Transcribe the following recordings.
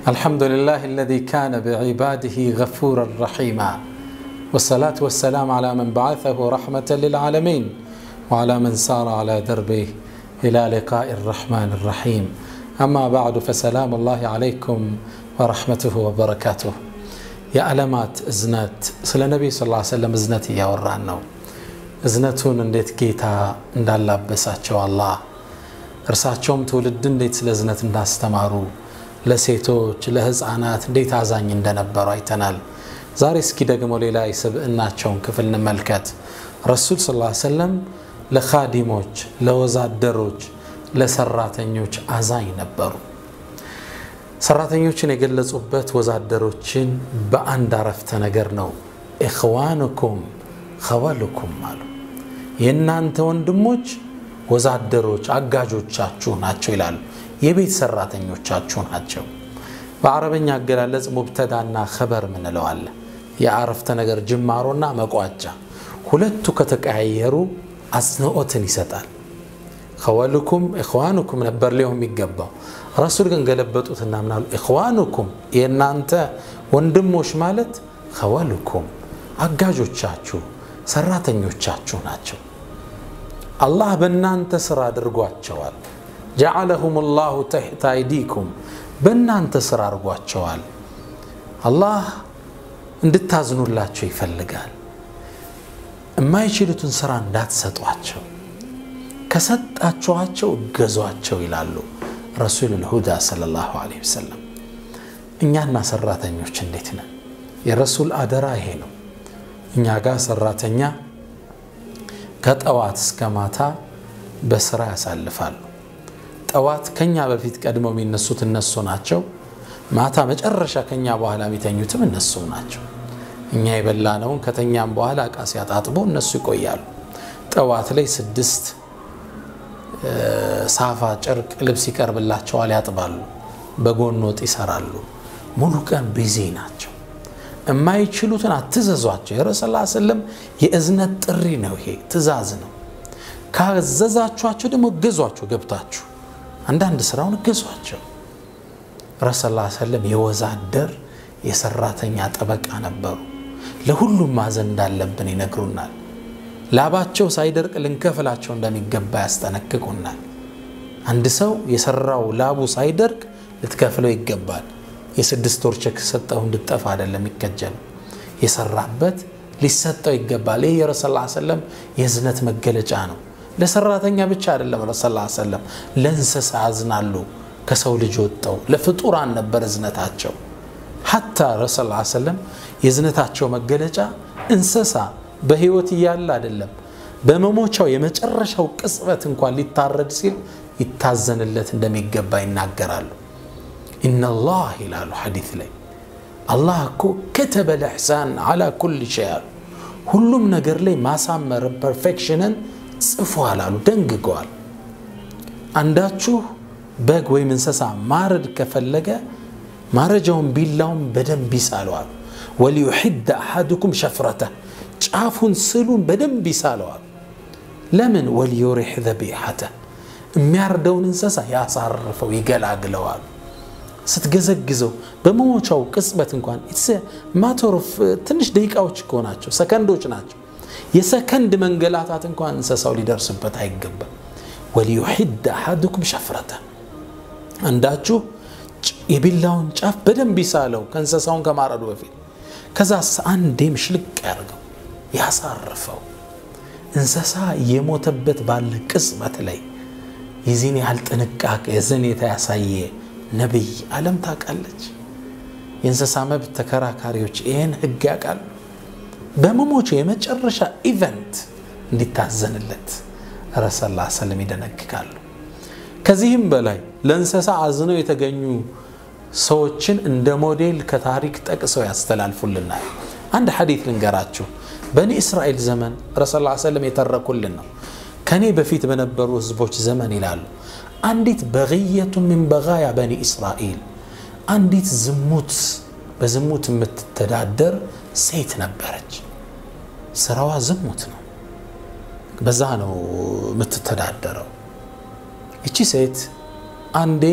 الحمد لله الذي كان بعباده غفورا رحيما والصلاة والسلام على من بعثه رحمة للعالمين وعلى من سار على دربه إلى لقاء الرحمن الرحيم أما بعد فسلام الله عليكم ورحمته وبركاته يا ألمات إزنات سلا النبي صلى الله عليه وسلم إزنتي يا ورانو እዝነቱን እንዴት ጌታ እንዳላበሳቸው አላህ እርሳቸውም ትውልድ እንዴት ስለ እዝነት እንዳስተማሩ ለሴቶች ለህፃናት እንዴት አዛኝ እንደነበሩ አይተናል ዛሬ እስኪ ደግሞ ሌላ የስብዕናቸውን ክፍል እንመልከት ረሱል ስ ሰለም ለካዲሞች ለወዛደሮች ለሰራተኞች አዛኝ ነበሩ ሰራተኞችን የገለጹበት ወዛደሮችን በአንድ አረፍተ ነገር ነው ኢኽዋንኩም ኸወልኩም አሉ የእናንተ ወንድሞች ወዛደሮች አጋጆቻችሁ ናቸው ይላሉ የቤት ሰራተኞቻችሁ ናቸው በአረበኛ አገላለጽ ሙብተዳና ኸበር ምንለዋለ የአረፍተ ነገር ጅማሮና መቋጫ ሁለቱ ከተቀያየሩ አጽንኦትን ይሰጣል ኸወልኩም ኢኽዋኑኩም ነበር ሊሆን የሚገባው ረሱል ግን ገለበጡትና ምናሉ ኢኽዋኑኩም የእናንተ ወንድሞች ማለት ኸወልኩም አጋጆቻችሁ ሰራተኞቻችሁ ናቸው አላህ በእናንተ ስራ አድርጓቸዋል ጀዓለሁም ላሁ ተሕተ አይዲኩም በእናንተ ስራ አድርጓቸዋል አላህ እንድታዝኑላቸው ይፈልጋል የማይችሉትን ስራ እንዳትሰጧቸው ከሰጣችኋቸው እገዟቸው ይላሉ ረሱል ልሁዳ ለ ላሁ ወሰለም እኛና ሰራተኞች እንዴት ነን የረሱል አደራ ይሄ ነው እኛ ጋር ሰራተኛ ከጠዋት እስከ ማታ በስራ ያሳልፋሉ ጠዋት ከኛ በፊት ቀድመው የሚነሱት እነሱ ናቸው ማታ መጨረሻ ከኛ በኋላ የሚተኙትም እነሱ ናቸው እኛ የበላነውን ከተኛም በኋላ እቃ ሲያጣጥቡ እነሱ ይቆያሉ ጠዋት ላይ ስድስት ሳፋ ጨርቅ ልብስ ይቀርብላቸዋል ያጥባሉ በጎን ወጥ ይሰራሉ ሙሉ ቀን ቢዚ ናቸው የማይችሉትን አትዘዟቸው የረሱል ስለም የእዝነት ጥሪ ነው ይሄ ትእዛዝ ነው ካዘዛችኋቸው ደግሞ እገዟቸው ገብታችሁ አንዳንድ ስራውን እገዟቸው ረሱል ሰለም የወዛደር የሰራተኛ ጠበቃ ነበሩ ለሁሉም ማዘን እንዳለብን ይነግሩናል ላባቸው ሳይደርቅ ልንከፍላቸው እንደሚገባ ያስጠነቅቁናል አንድ ሰው የሰራው ላቡ ሳይደርቅ ልትከፍለው ይገባል የስድስት ወር ቸክ ሰጠው እንድጠፋ አይደለም ይከጀል የሰራበት ሊሰጠው ይገባል ይህ የረሱ ሰለም የእዝነት መገለጫ ነው ለሰራተኛ ብቻ አይደለም ረሱ ሰለም ለእንስሳ ያዝናሉ ከሰው ልጅ ወጠው ለፍጡራን ነበር እዝነታቸው ሐታ ረሱ ሰለም የእዝነታቸው መገለጫ እንስሳ በህይወት እያለ አይደለም በመሞቻው የመጨረሻው ቅጽበት እንኳን ሊታረድ ሲል ይታዘንለት እንደሚገባ ይናገራሉ ኢነላህ ይላሉ ሐዲት ላይ አላህ እኮ ከተበ ልሕሳን አላ ኩል ሸይ አሉ ሁሉም ነገር ላይ ማሳመር ፐርፌክሽንን ጽፏል አሉ ደንግገዋል አንዳችሁ በግ ወይም እንስሳ ማረድ ከፈለገ ማረጃውን ቢላውን በደንብ ይሳለዋል ወሊዩሕድ አሐድኩም ሸፍረተ ጫፉን ስሉን በደንብ ይሳለዋል ለምን ወሊዩሪሕ ዘቢሐተ የሚያርደውን እንስሳ ያሳርፈው ይገላግለዋል ስትገዘግዘው በመሞቻው ቅጽበት እንኳን ማተሮፍ ትንሽ ደቂቃዎች እኮ ናቸው ሰከንዶች ናቸው የሰከንድ መንገላታት እንኳን እንስሳው ሊደርስበት አይገባም ወሊዩሕድ አሐድኩም ሸፍረተ አንዳችሁ የቢላውን ጫፍ በደንብ ይሳለው ከእንስሳውን ከማረዱ በፊት ከዛ አንዴም ሽልቅ ያርገው ያሳርፈው እንስሳ የሞተበት ባለ ቅጽበት ላይ የዚህን ያህል ጥንቃቄ ዝኔታ ያሳየ ነቢይ ዓለም ታውቃለች የእንስሳ መብት ተከራካሪዎች ይህን ህግ ያውቃሉ በመሞቸው የመጨረሻ ኢቨንት እንዲታዘንለት ረሰላ ሰለም ይደነግጋሉ ከዚህም በላይ ለእንስሳ አዝነው የተገኙ ሰዎችን እንደ ሞዴል ከታሪክ ጠቅሰው ያስተላልፉልናል አንድ ሐዲት ልንገራችሁ በኒ እስራኤል ዘመን ረሱል ሰለም የተረኩልን ነው ከኔ በፊት በነበሩ ህዝቦች ዘመን ይላሉ አንዲት በግየቱ ምን በጋያ በኒ እስራኤል አንዲት ዝሙት በዝሙት የምትተዳደር ሴት ነበረች ስራዋ ዝሙት ነው በዛ ነው የምትተዳደረው ይቺ ሴት አንዴ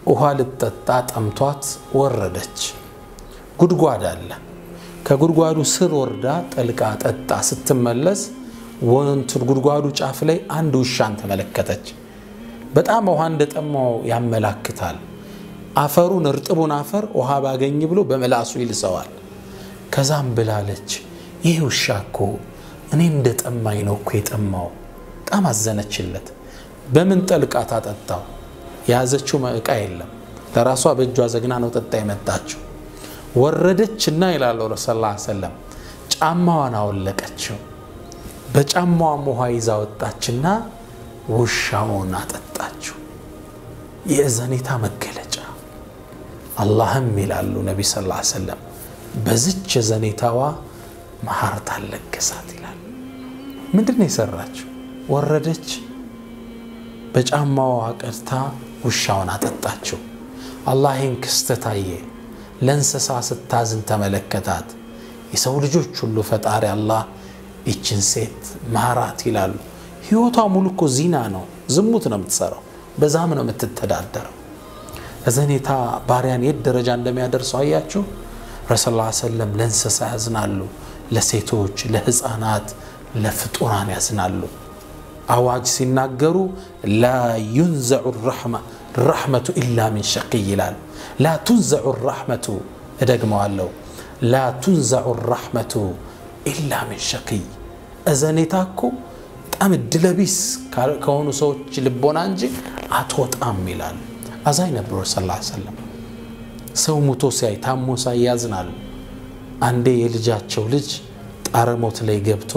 ውሃ ልትጠጣ ጠምቷት ወረደች። ጉድጓድ አለ። ከጉድጓዱ ስር ወርዳ ጠልቃ ጠጣ ስትመለስ ወንቱን ጉድጓዱ ጫፍ ላይ አንድ ውሻን ተመለከተች። በጣም ውሃ እንደጠማው ያመላክታል። አፈሩን እርጥቡን አፈር ውሃ ባገኝ ብሎ በምላሱ ይልሰዋል። ከዛም ብላለች ይህ ውሻ እኮ እኔ እንደ ጠማኝ ነው እኮ የጠማው። በጣም አዘነችለት። በምን ጠልቃ ታጠጣው? የያዘችው ዕቃ የለም። ለራሷ በእጇ ዘግና ነው ጠጣ የመጣችው። ወረደችና ይላሉ ረሱል ላ ሰለም ጫማዋን አወለቀችው። በጫማዋም ውሃ ይዛ ወጣችና ውሻውን አጠጣችው። የእዘኔታ መገለጫ አላህም ይላሉ ነቢ ስ ላ ሰለም በዝች የዘኔታዋ መሐርት አለገሳት ይላል። ምንድን ነው የሰራችው? ወረደች፣ በጫማዋ ቀድታ ውሻውን አጠጣችው። አላህ ይህን ክስተት አየ። ለእንስሳ ስታዝን ተመለከታት። የሰው ልጆች ሁሉ ፈጣሪ አላህ ይችን ሴት ማራት ይላሉ። ህይወቷ ሙሉ እኮ ዚና ነው፣ ዝሙት ነው የምትሰራው፣ በዛም ነው የምትተዳደረው። እዘኔታ ባሪያን የት ደረጃ እንደሚያደርሰው አያችሁ። ረሱል ላ ሰለም ለእንስሳ ያዝናሉ፣ ለሴቶች፣ ለህፃናት፣ ለፍጡራን ያዝናሉ። አዋጅ ሲናገሩ ላ ዩንዘዑ ረሕመቱ ኢላ ሚን ሸቂይ ይላሉ። ላ ቱንዘዑ ራሕመቱ እደግመዋለሁ፣ ላ ቱንዘዑ ራሕመቱ ኢላ ሚን ሸቂይ። እዘኔታ እኮ በጣም እድለቢስ ከሆኑ ሰዎች ልቦና እንጂ አትወጣም ይላሉ። አዛኝ ነበሩ ስ ሰለም ሰው ሙቶ ሲያይ ታሞ ሳይ ያዝናሉ። አንዴ የልጃቸው ልጅ ጣረ ሞት ላይ ገብቶ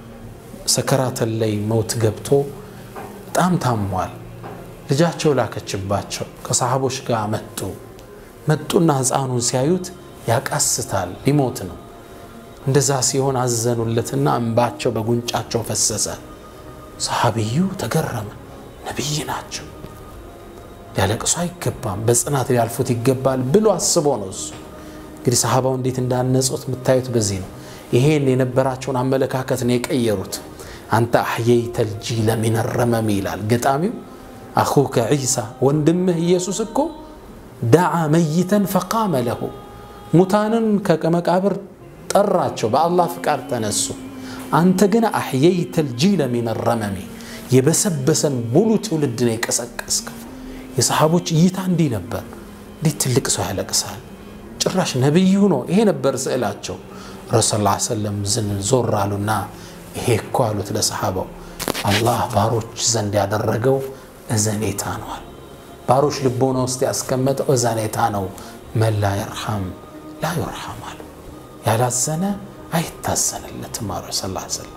ሰከራተን ላይ ሞት ገብቶ በጣም ታሟል። ልጃቸው ላከችባቸው። ከሰሃቦች ጋር መጡ። መጡና ህፃኑን ሲያዩት ያቃስታል፣ ሊሞት ነው። እንደዛ ሲሆን አዘኑለትና እንባቸው በጉንጫቸው ፈሰሰ። ሰሃቢዩ ተገረመ። ነቢይ ናቸው ሊያለቅሱ አይገባም፣ በጽናት ሊያልፉት ይገባል ብሎ አስቦ ነው እሱ። እንግዲህ ሰሃባው እንዴት እንዳነጹት የምታዩት በዚህ ነው። ይሄን የነበራቸውን አመለካከት ነው የቀየሩት። አንተ አሕየይተ ልጂለ ሚን ረመም ይላል ገጣሚው። አኹከ ዒሳ ወንድምህ ኢየሱስ እኮ ዳዓ መይተን ፈቃመ ለሁ ሙታንን ከመቃብር ጠራቸው፣ በአላህ ፍቃድ ተነሱ። አንተ ግን አሕየይተ ልጂለ ሚን ረመሚ የበሰበሰን ሙሉ ትውልድ ነው የቀሰቀስከው። የሰሃቦች እይታ እንዲህ ነበር። እንዴት ትልቅ ሰው ያለቅሳል? ጭራሽ ነቢዩ ነው። ይሄ ነበር ስዕላቸው። ረሱል ላ ሰለም ዝን ዞር አሉና ይሄ እኮ አሉት ለሰሃባው አላህ ባሮች ዘንድ ያደረገው እዘኔታ ነዋል። ባሮች ልቦና ውስጥ ያስቀመጠው እዘኔታ ነው። መላ የርሐም ላ ዩርሐም አሉ። ያላዘነ አይታዘንለትም አሉ ስ ሰለም።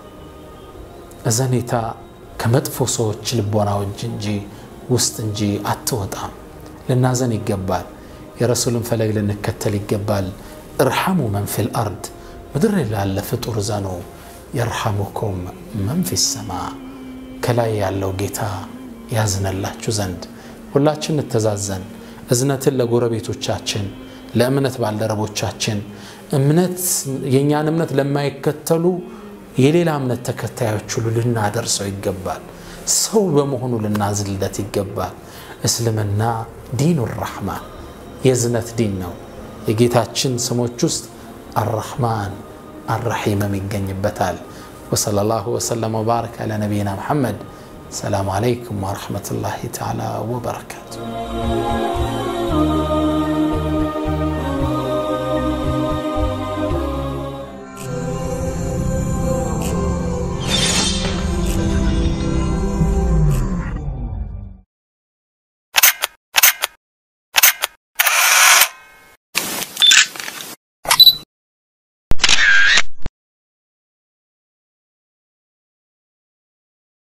እዘኔታ ከመጥፎ ሰዎች ልቦናዎች እንጂ ውስጥ እንጂ አትወጣም። ልናዘን ይገባል። የረሱልን ፈለግ ልንከተል ይገባል። እርሐሙ መን ፊል አርድ ምድር ላለ ፍጡር ዘኑ የርሐሙኩም መን ፊ ሰማ ከላይ ያለው ጌታ ያዝነላችሁ ዘንድ ሁላችን እንተዛዘን። እዝነትን ለጎረቤቶቻችን፣ ለእምነት ባልደረቦቻችን፣ እምነት የእኛን እምነት ለማይከተሉ የሌላ እምነት ተከታዮች ሁሉ ልናደርሰው ይገባል። ሰው በመሆኑ ልናዝልለት ይገባል። እስልምና ዲኑ ራሕማን የእዝነት ዲን ነው። የጌታችን ስሞች ውስጥ አራሕማን አራሒምም ይገኝበታል። ወሰለላሁ ወሰለም ወባረክ አላ ነቢይና ሙሐመድ። ሰላሙ አለይኩም ወረሕመቱላሂ ተዓላ ወበረካቱ።